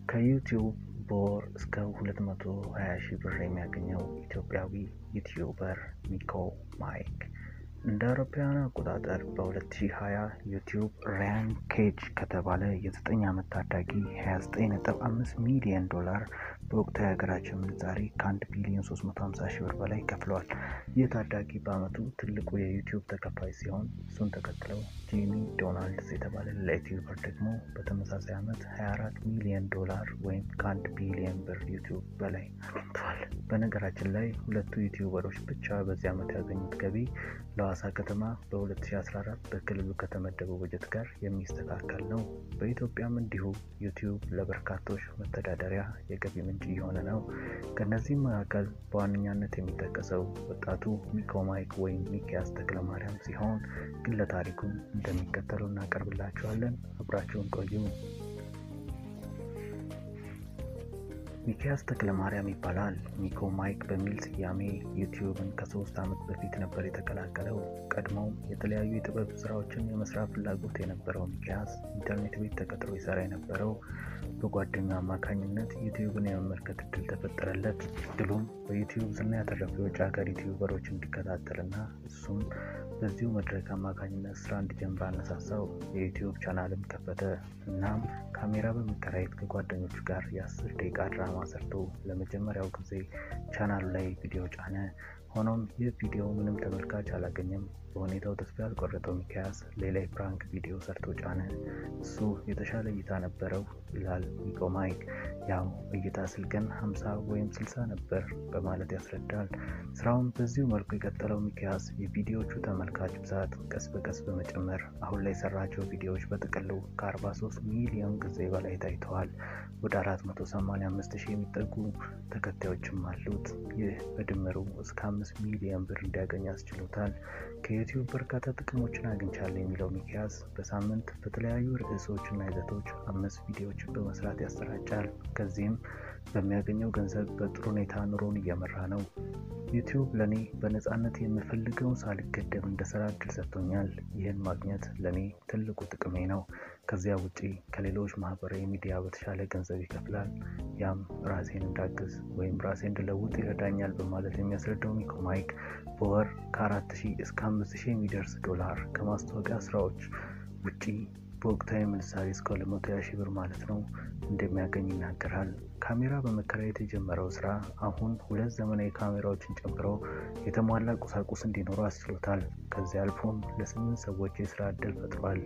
ከዩቲዩብ በወር እስከ 220 ሺህ ብር የሚያገኘው ኢትዮጵያዊ ዩቲዩበር ሚኮ ማይክ እንደ አውሮፓውያን አቆጣጠር በ2020 ዩቲዩብ ራያን ኬጅ ከተባለ የ9 ዓመት ታዳጊ 29.5 ሚሊዮን ዶላር በወቅታዊ የሀገራችን ምንዛሬ ከ1 ቢሊዮን 350 ሺህ ብር በላይ ከፍለዋል። ይህ ታዳጊ በአመቱ ትልቁ የዩቲዩብ ተከፋይ ሲሆን እሱን ተከትለው ጂሚ ዶናልድስ የተባለ ሌላ ዩቲዩበር ደግሞ በተመሳሳይ ዓመት 24 ሚሊዮን ዶላር ወይም ከ1 ቢሊዮን ብር ዩቲዩብ በላይ አግኝተዋል። በነገራችን ላይ ሁለቱ ዩቲዩበሮች ብቻ በዚህ ዓመት ያገኙት ገቢ ለሐዋሳ ከተማ በ2014 በክልሉ ከተመደበው በጀት ጋር የሚስተካከል ነው። በኢትዮጵያም እንዲሁ ዩቲዩብ ለበርካቶች መተዳደሪያ የገቢ ምንጭ እየሆነ ነው። ከእነዚህም መካከል በዋነኛነት የሚጠቀሰው ወጣቱ ሚኮ ማይክ ወይም ሚኪያስ ተክለማርያም ሲሆን ግለ ታሪኩን እንደሚከተለው እናቀርብላችኋለን። አብራችሁን ቆዩ። ሚኪያስ ተክለማርያም ይባላል። ሚኮ ማይክ በሚል ስያሜ ዩቲዩብን ከሶስት ዓመት በፊት ነበር የተቀላቀለው። ቀድሞውም የተለያዩ የጥበብ ስራዎችን የመስራት ፍላጎት የነበረው ሚኪያስ ኢንተርኔት ቤት ተቀጥሮ ይሰራ የነበረው በጓደኛ አማካኝነት ዩቲዩብን የመመልከት እድል ተፈጠረለት። እድሉም በዩቲዩብ ዝና ያተረፉ የውጭ ሀገር ዩቲዩበሮች እንዲከታተልና እሱም በዚሁ መድረክ አማካኝነት ስራ እንዲጀምር አነሳሳው። የዩቲዩብ ቻናልም ከፈተ። እናም ካሜራ በመከራየት ከጓደኞቹ ጋር የአስር ደቂቃ ድራማ ሰርቶ ለመጀመሪያው ጊዜ ቻናሉ ላይ ቪዲዮ ጫነ። ሆኖም ይህ ቪዲዮ ምንም ተመልካች አላገኘም። በሁኔታው ተስፋ ያልቆረጠው ሚኪያስ ሌላ የፕራንክ ቪዲዮ ሰርቶ ጫነ። እሱ የተሻለ እይታ ነበረው ይላል ሚኮ ማይክ። ያው እይታ ስል ግን 50 ወይም 60 ነበር በማለት ያስረዳል። ስራውን በዚሁ መልኩ የቀጠለው ሚኪያስ የቪዲዮዎቹ ተመልካች ብዛት ቀስ በቀስ በመጨመር አሁን ላይ የሰራቸው ቪዲዮዎች በጥቅሉ ከ43 ሚሊዮን ጊዜ በላይ ታይተዋል። ወደ 485 ሺህ የሚጠጉ ተከታዮችም አሉት። ይህ በድምሩ እስከ 5 ሚሊዮን ብር እንዲያገኝ አስችሎታል። ከዩቲዩብ በርካታ ጥቅሞችን አግኝቻለሁ የሚለው ሚኪያስ በሳምንት በተለያዩ ርዕሶችና ይዘቶች አምስት ቪዲዮዎችን በመስራት ያሰራጫል። ከዚህም በሚያገኘው ገንዘብ በጥሩ ሁኔታ ኑሮን እየመራ ነው። ዩቲዩብ ለእኔ በነፃነት የምፈልገውን ሳልገደብ እንድሰራ እድል ሰጥቶኛል። ይህን ማግኘት ለእኔ ትልቁ ጥቅሜ ነው። ከዚያ ውጪ ከሌሎች ማህበራዊ ሚዲያ በተሻለ ገንዘብ ይከፍላል። ያም ራሴን እንዳግዝ ወይም ራሴ እንድለውጥ ይረዳኛል በማለት የሚያስረዳው ሚኮ ማይክ በወር ከአራት ሺህ እስከ አምስት ሺህ የሚደርስ ዶላር ከማስታወቂያ ስራዎች ውጪ በወቅታዊ ምንዛሬ እስከ ሁለት መቶ ሺህ ብር ማለት ነው እንደሚያገኝ ይናገራል። ካሜራ በመከራየት የጀመረው ስራ አሁን ሁለት ዘመናዊ ካሜራዎችን ጨምሮ የተሟላ ቁሳቁስ እንዲኖሩ አስችሎታል። ከዚህ አልፎም ለስምንት ሰዎች የስራ እድል ፈጥሯል።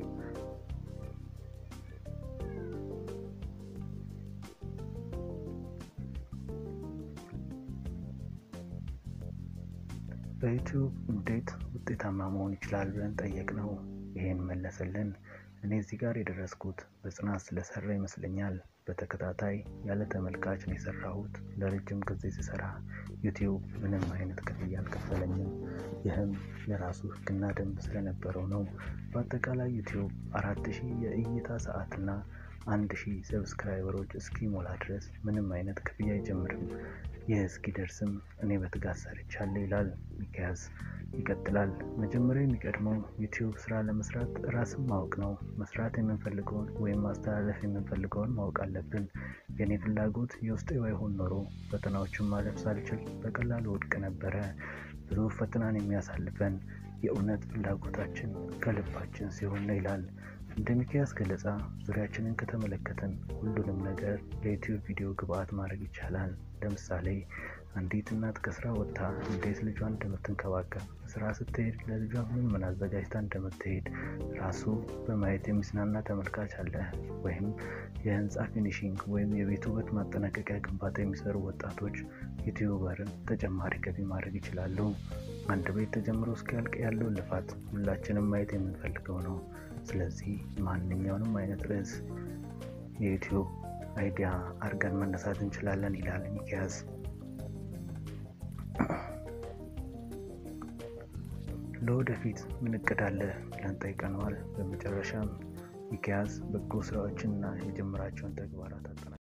በዩቲዩብ እንዴት ውጤታማ መሆን ይችላል ብለን ጠየቅነው። ይሄን መለሰልን። እኔ እዚህ ጋር የደረስኩት በጽናት ስለሰራ ይመስለኛል። በተከታታይ ያለ ተመልካች ነው የሰራሁት። ለረጅም ጊዜ ስሰራ ዩቲዩብ ምንም አይነት ክፍያ አልከፈለኝም። ይህም የራሱ ሕግና ደንብ ስለነበረው ነው። በአጠቃላይ ዩቲዩብ አራት ሺህ የእይታ ሰዓትና አንድ ሺህ ሰብስክራይበሮች እስኪሞላ ድረስ ምንም አይነት ክፍያ አይጀምርም። ይህ እስኪደርስም እኔ በትጋት ሰርቻለሁ ይላል ሚኪያስ። ይቀጥላል። መጀመሪያ የሚቀድመው ዩቲዩብ ስራ ለመስራት ራስን ማወቅ ነው። መስራት የምንፈልገውን ወይም ማስተላለፍ የምንፈልገውን ማወቅ አለብን። የእኔ ፍላጎት የውስጤ ባይሆን ኖሮ ፈተናዎችን ማለፍ ሳልችል በቀላሉ ወድቅ ነበረ። ብዙ ፈተናን የሚያሳልፈን የእውነት ፍላጎታችን ከልባችን ሲሆን ነው ይላል። እንደ ሚኪያስ ገለጻ ዙሪያችንን ከተመለከትን ሁሉንም ነገር ለዩቲዩብ ቪዲዮ ግብአት ማድረግ ይቻላል። ለምሳሌ አንዲት እናት ከስራ ወጥታ እንዴት ልጇን እንደምትንከባከብ፣ ስራ ስትሄድ ለልጇ ምን ምን አዘጋጅታ እንደምትሄድ ራሱ በማየት የሚዝናና ተመልካች አለ። ወይም የህንፃ ፊኒሺንግ ወይም የቤት ውበት ማጠናቀቂያ ግንባታ የሚሰሩ ወጣቶች ዩቲዩበርን ተጨማሪ ገቢ ማድረግ ይችላሉ። አንድ ቤት ተጀምሮ እስኪያልቅ ያለውን ልፋት ሁላችንም ማየት የምንፈልገው ነው። ስለዚህ ማንኛውንም አይነት ርዕስ የዩቲዩብ አይዲያ አድርገን መነሳት እንችላለን ይላል ሚኪያስ። ለወደፊት ምን እቅድ አለ ብለን ጠይቀነዋል። በመጨረሻም ሚኪያስ በጎ ስራዎችንና የጀመራቸውን ተግባራት አጠናል